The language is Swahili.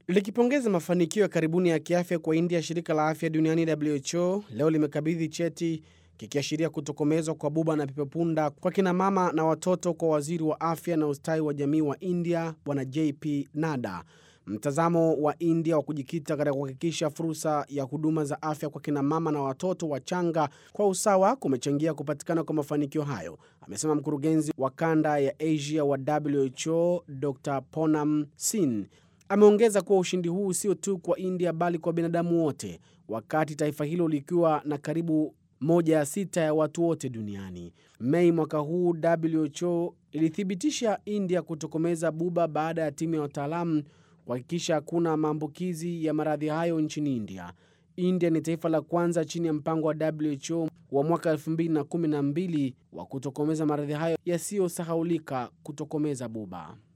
Likipongeza mafanikio ya karibuni ya kiafya kwa India, shirika la afya duniani WHO leo limekabidhi cheti kikiashiria kutokomezwa kwa buba na pepopunda kwa kina mama na watoto kwa waziri wa afya na ustawi wa jamii wa India Bwana JP Nada. Mtazamo wa India wa kujikita katika kuhakikisha fursa ya huduma za afya kwa kina mama na watoto wachanga kwa usawa kumechangia kupatikana kwa mafanikio hayo, amesema mkurugenzi wa kanda ya Asia wa WHO Dr Ponam Sin. Ameongeza kuwa ushindi huu sio tu kwa India bali kwa binadamu wote, wakati taifa hilo likiwa na karibu moja ya sita ya watu wote duniani. Mei mwaka huu WHO ilithibitisha India kutokomeza buba baada ya timu ya wataalamu kuhakikisha hakuna maambukizi ya maradhi hayo nchini India. India ni taifa la kwanza chini ya mpango wa WHO wa mwaka 2012 wa kutokomeza maradhi hayo yasiyosahaulika, kutokomeza buba.